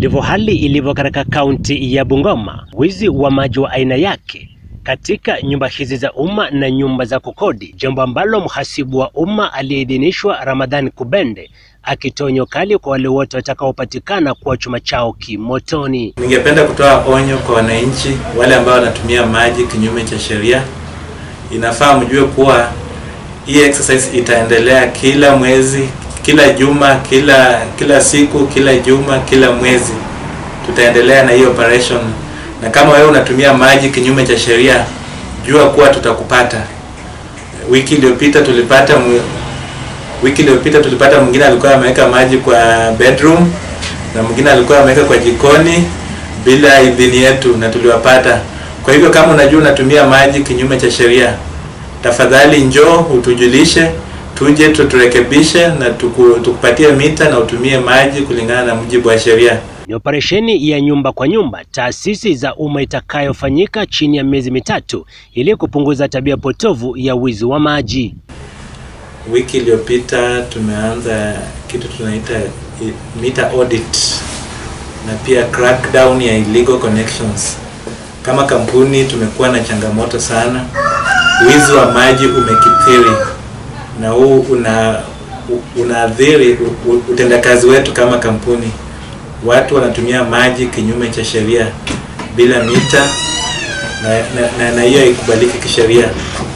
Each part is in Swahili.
Ndivyo hali ilivyo katika kaunti ya Bungoma. Wizi wa maji wa aina yake katika nyumba hizi za umma na nyumba za kukodi, jambo ambalo mhasibu wa umma aliyeidhinishwa Ramadhani Kubende akitoa onyo kali kwa wale wote watakaopatikana kuwa chuma chao kimotoni. Ningependa kutoa onyo kwa wananchi wale ambao wanatumia maji kinyume cha sheria. Inafaa mjue kuwa hii exercise itaendelea kila mwezi, kila juma, kila kila siku, kila juma, kila mwezi tutaendelea na hii operation, na kama wewe unatumia maji kinyume cha sheria, jua kuwa tutakupata. Wiki iliyopita tulipata mwe- wiki iliyopita tulipata mwingine alikuwa ameweka maji kwa bedroom na mwingine alikuwa ameweka kwa jikoni bila idhini yetu na tuliwapata. Kwa hivyo kama unajua unatumia maji kinyume cha sheria, tafadhali njoo utujulishe, tuje tuturekebishe na tuku, tukupatie mita na utumie maji kulingana na mujibu wa sheria. Ni operesheni ya nyumba kwa nyumba, taasisi za umma itakayofanyika chini ya miezi mitatu ili kupunguza tabia potovu ya wizi wa maji. Wiki iliyopita tumeanza kitu tunaita i- meter audit na pia crackdown ya illegal connections. Kama kampuni tumekuwa na changamoto sana, wizi wa maji umekithiri na huu una u- unaathiri u- u- utendakazi wetu kama kampuni. Watu wanatumia maji kinyume cha sheria bila mita na na- na- na hiyo haikubaliki kisheria.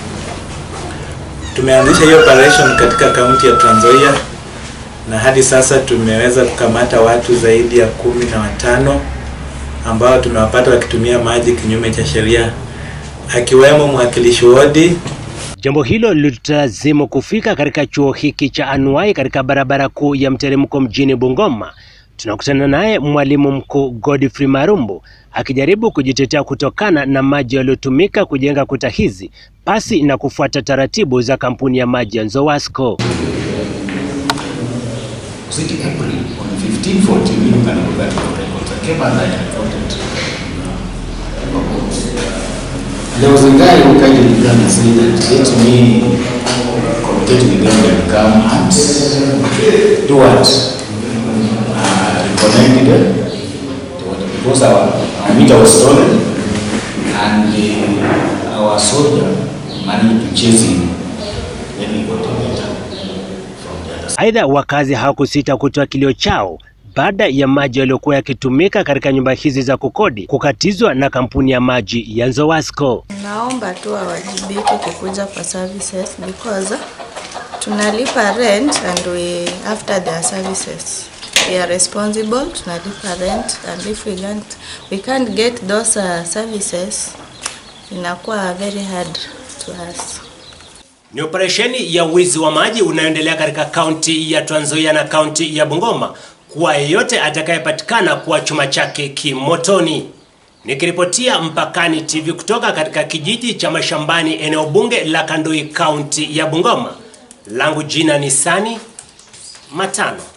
Tumeanzisha hiyo operation katika kaunti ya Trans Nzoia na hadi sasa tumeweza kukamata watu zaidi ya kumi na watano ambao tumewapata wakitumia maji kinyume cha sheria, akiwemo mwakilishi wodi Jambo hilo lilitulazimu kufika katika chuo hiki cha anuai katika barabara kuu ya mteremko mjini Bungoma. Tunakutana naye mwalimu mkuu Godfrey Marumbu akijaribu kujitetea kutokana na maji yaliyotumika kujenga kuta hizi pasi na kufuata taratibu za kampuni ya maji ya Nzowasco. Was it April on 15, 14, you can go back to the records. I came and I reported. There was a guy who kindly began and said that let me communicate with them and come and do what? Uh, reconnect them. Because our, our meter was stolen and uh, our soldier managed to chase him. Then he got a letter from the other side. Aidha, wakazi hawakusita kutoa kilio chao baada ya maji yaliyokuwa yakitumika katika nyumba hizi za kukodi kukatizwa na kampuni ya maji ya Nzowasco. Naomba tu wawajibike kukuja kwa services because tunalipa rent and we after their services we are responsible tunalipa rent and if we can't, we can't get those uh, services inakuwa very hard to us. Ni operesheni ya wizi wa maji unayoendelea katika kaunti ya Trans Nzoia na kaunti ya Bungoma kwa yeyote atakayepatikana kuwa chuma chake kimotoni. Nikiripotia Mpakani TV kutoka katika kijiji cha Mashambani, eneo bunge la Kandui, kaunti ya Bungoma, langu jina ni Sani Matano.